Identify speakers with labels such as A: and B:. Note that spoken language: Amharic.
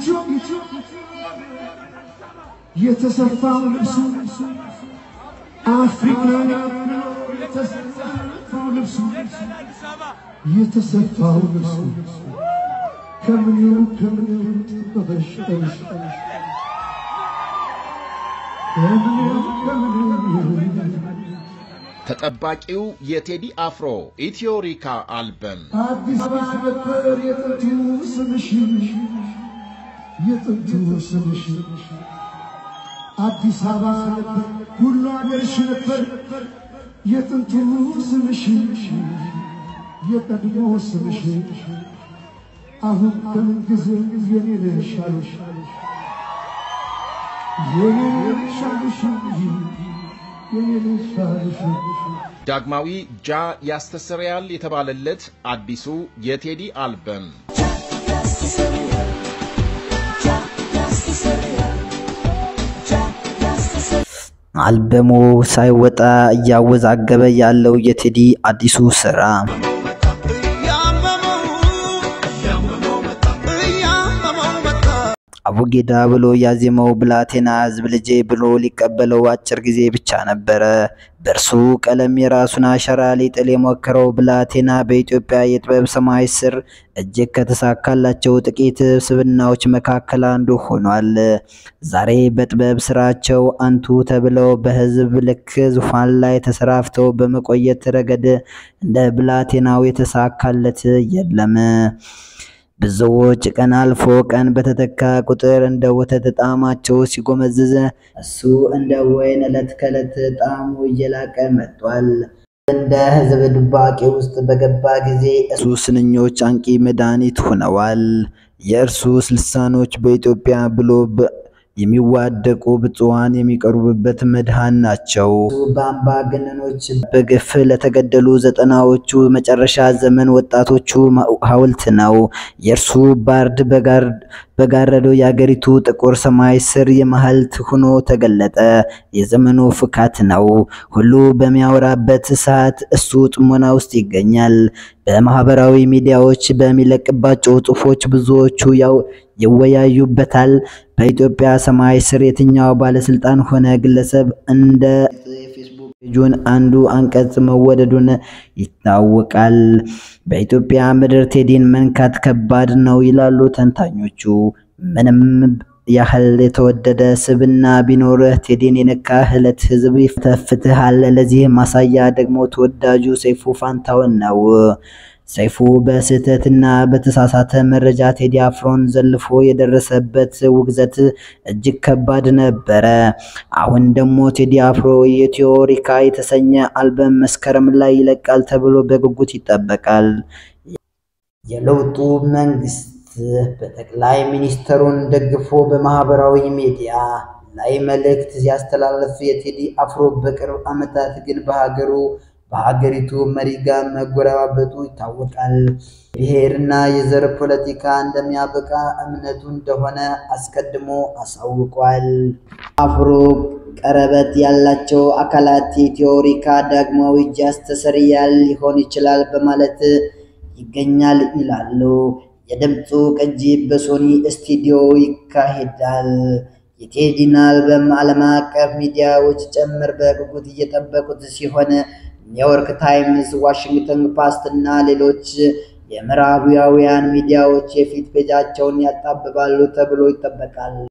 A: የተሰፋው ልብሱ አፍሪካ የተሰፋው ልብሱ የተሰፋው ልብሱ ከምኔው ከምኔው ተበሽጠሽ ከምኔው ከምኔው
B: ተጠባቂው የቴዲ አፍሮ ኢትዮሪካ አልበም
A: አዲስ አበባ ነበር የጥንቱ ስምሽ የጥንቱ ስምሽ አዲስ አበባ ነበር ሁሉ አገርሽ ነበር የጥንቱ ስምሽ የቀድሞ ስምሽ አሁን ከምን ጊዜ የኔ ነሽ አሉሽ የኔ ነሽ አሉሽ የኔ ነሽ አሉሽ
B: ዳግማዊ ጃ ያስተሰርያል የተባለለት አዲሱ የቴዲ አልበም
C: አልበሙ ሳይወጣ እያወዛገበ ያለው የቴዲ አዲሱ ስራ አቡጌዳ ብሎ ያዜመው ብላቴና ህዝብ ልጄ ብሎ ሊቀበለው አጭር ጊዜ ብቻ ነበረ። በእርሱ ቀለም የራሱን አሻራ ሊጥል የሞከረው ብላቴና በኢትዮጵያ የጥበብ ሰማይ ስር እጅግ ከተሳካላቸው ጥቂት ስብናዎች መካከል አንዱ ሆኗል። ዛሬ በጥበብ ስራቸው አንቱ ተብለው በህዝብ ልክ ዙፋን ላይ ተሰራፍተው በመቆየት ረገድ እንደ ብላቴናው የተሳካለት የለም። ብዙዎች ቀን አልፎ ቀን በተተካ ቁጥር እንደ ወተት ጣዕማቸው ሲጎመዝዝ እሱ እንደ ወይን ዕለት ከዕለት ጣዕሙ እየላቀ መጥቷል። እንደ ህዝብ ድባቄ ውስጥ በገባ ጊዜ እሱ ስንኞች አንቂ መድኃኒት ሆነዋል። የእርሱ ልሳኖች በኢትዮጵያ ብሎ የሚዋደቁ ብፁዓን የሚቀርቡበት መድኃን ናቸው። በአምባገነኖች በግፍ ለተገደሉ ዘጠናዎቹ መጨረሻ ዘመን ወጣቶቹ ሐውልት ነው። የእርሱ ባርድ በጋረደው የአገሪቱ ጥቁር ሰማይ ስር የማህልት ሆኖ ተገለጠ። የዘመኑ ፍካት ነው። ሁሉ በሚያወራበት ሰዓት እሱ ጥሞና ውስጥ ይገኛል። በማህበራዊ ሚዲያዎች በሚለቅባቸው ጽሑፎች ብዙዎቹ ያው ይወያዩበታል። በኢትዮጵያ ሰማይ ስር የትኛው ባለስልጣን ሆነ ግለሰብ እንደ የፌስቡክ ፔጁን አንዱ አንቀጽ መወደዱን ይታወቃል። በኢትዮጵያ ምድር ቴዲን መንካት ከባድ ነው ይላሉ ተንታኞቹ። ምንም ያህል የተወደደ ስብና ቢኖርህ ቴዲን የነካህ ዕለት ህዝብ ይፈተፍትሃል። ለዚህ ማሳያ ደግሞ ተወዳጁ ሰይፉ ፋንታውን ነው። ሰይፉ በስህተትና በተሳሳተ መረጃ ቴዲ አፍሮን ዘልፎ የደረሰበት ውግዘት እጅግ ከባድ ነበረ። አሁን ደግሞ ቴዲ አፍሮ የቲዮሪካ የተሰኘ አልበም መስከረም ላይ ይለቃል ተብሎ በጉጉት ይጠበቃል። የለውጡ መንግስት በጠቅላይ ሚኒስትሩን ደግፎ በማህበራዊ ሚዲያ ላይ መልእክት ሲያስተላልፍ የቴዲ አፍሮ በቅርብ ዓመታት ግን በሀገሩ በሀገሪቱ መሪ ጋር መጎረባበጡ ይታወቃል። ብሔርና የዘር ፖለቲካ እንደሚያበቃ እምነቱ እንደሆነ አስቀድሞ አሳውቋል። አፍሮ ቀረበት ያላቸው አካላት የቲዮሪካ ዳግማዊ እጅ ያስተሰርያል ሊሆን ይችላል በማለት ይገኛል ይላሉ። የድምፁ ቅጂ በሶኒ ስቱዲዮ ይካሄዳል። የቴዲን አልበም ዓለም አቀፍ ሚዲያዎች ጭምር በጉጉት እየጠበቁት ሲሆን ኒውዮርክ ታይምስ፣ ዋሽንግተን ፖስት እና ሌሎች የምዕራባውያን ሚዲያዎች የፊት ፔጃቸውን ያጣብባሉ ተብሎ ይጠበቃል።